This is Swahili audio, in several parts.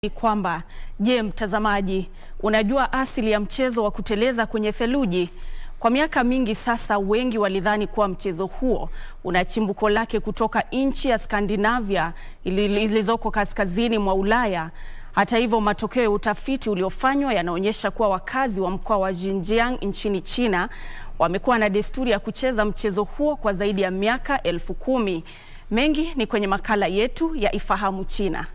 kwamba je, mtazamaji, unajua asili ya mchezo wa kuteleza kwenye theluji? Kwa miaka mingi sasa, wengi walidhani kuwa mchezo huo una chimbuko lake kutoka nchi ya Skandinavia zilizoko kaskazini mwa Ulaya. Hata hivyo, matokeo ya utafiti uliofanywa yanaonyesha kuwa wakazi wa mkoa wa Xinjiang nchini China wamekuwa na desturi ya kucheza mchezo huo kwa zaidi ya miaka elfu kumi. Mengi ni kwenye makala yetu ya Ifahamu China.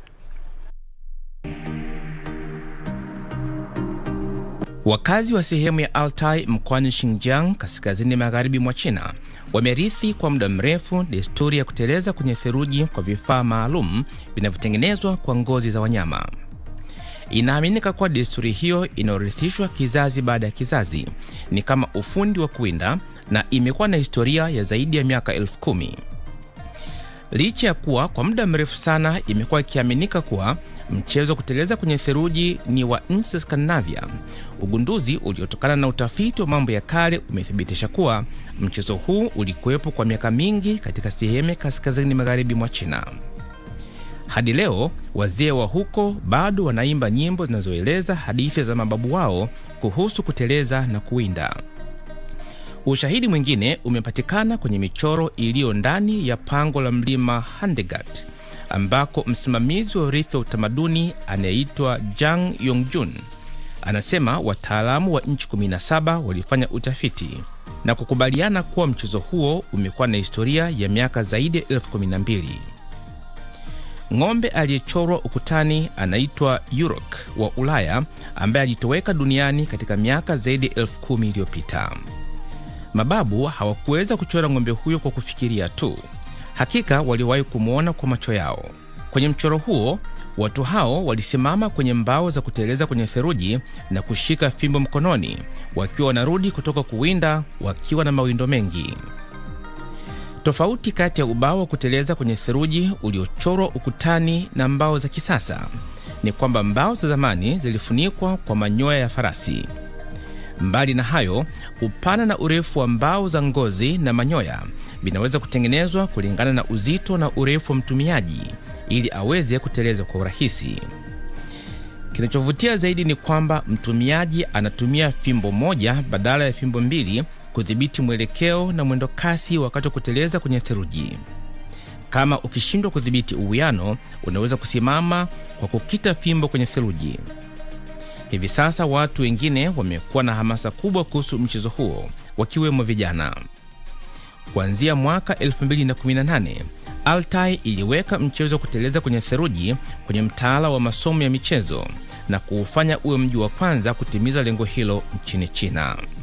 Wakazi wa sehemu ya Altai mkoani Xinjiang kaskazini magharibi mwa China wamerithi kwa muda mrefu desturi ya kuteleza kwenye theluji kwa vifaa maalum vinavyotengenezwa kwa ngozi za wanyama. Inaaminika kuwa desturi hiyo inayorithishwa kizazi baada ya kizazi ni kama ufundi wa kuwinda na imekuwa na historia ya zaidi ya miaka elfu kumi. Licha ya kuwa kwa muda mrefu sana imekuwa ikiaminika kuwa mchezo wa kuteleza kwenye theluji ni wa nchi za Skandinavia, ugunduzi uliotokana na utafiti wa mambo ya kale umethibitisha kuwa mchezo huu ulikuwepo kwa miaka mingi katika sehemu kaskazini magharibi mwa China. Hadi leo wazee wa huko bado wanaimba nyimbo zinazoeleza hadithi za mababu wao kuhusu kuteleza na kuwinda. Ushahidi mwingine umepatikana kwenye michoro iliyo ndani ya pango la mlima Handegat ambako msimamizi wa urithi wa utamaduni anayeitwa Jang Yongjun anasema wataalamu wa nchi 17 walifanya utafiti na kukubaliana kuwa mchezo huo umekuwa na historia ya miaka zaidi ya elfu kumi na mbili. Ng'ombe aliyechorwa ukutani anaitwa Yurok wa Ulaya ambaye alitoweka duniani katika miaka zaidi ya elfu kumi iliyopita. Mababu hawakuweza kuchora ng'ombe huyo kwa kufikiria tu. Hakika waliwahi kumwona kwa macho yao. Kwenye mchoro huo, watu hao walisimama kwenye mbao za kuteleza kwenye theluji na kushika fimbo mkononi, wakiwa wanarudi kutoka kuwinda wakiwa na mawindo mengi. Tofauti kati ya ubao wa kuteleza kwenye theluji uliochorwa ukutani na mbao za kisasa ni kwamba mbao za zamani zilifunikwa kwa manyoya ya farasi. Mbali na hayo, upana na urefu wa mbao za ngozi na manyoya vinaweza kutengenezwa kulingana na uzito na urefu wa mtumiaji ili aweze kuteleza kwa urahisi. Kinachovutia zaidi ni kwamba mtumiaji anatumia fimbo moja badala ya fimbo mbili kudhibiti mwelekeo na mwendo kasi wakati wa kuteleza kwenye theluji. Kama ukishindwa kudhibiti uwiano, unaweza kusimama kwa kukita fimbo kwenye theluji. Hivi sasa watu wengine wamekuwa na hamasa kubwa kuhusu mchezo huo, wakiwemo vijana. Kuanzia mwaka 2018 Altai iliweka mchezo wa kuteleza kwenye theluji kwenye mtaala wa masomo ya michezo na kuufanya uwe mji wa kwanza kutimiza lengo hilo nchini China.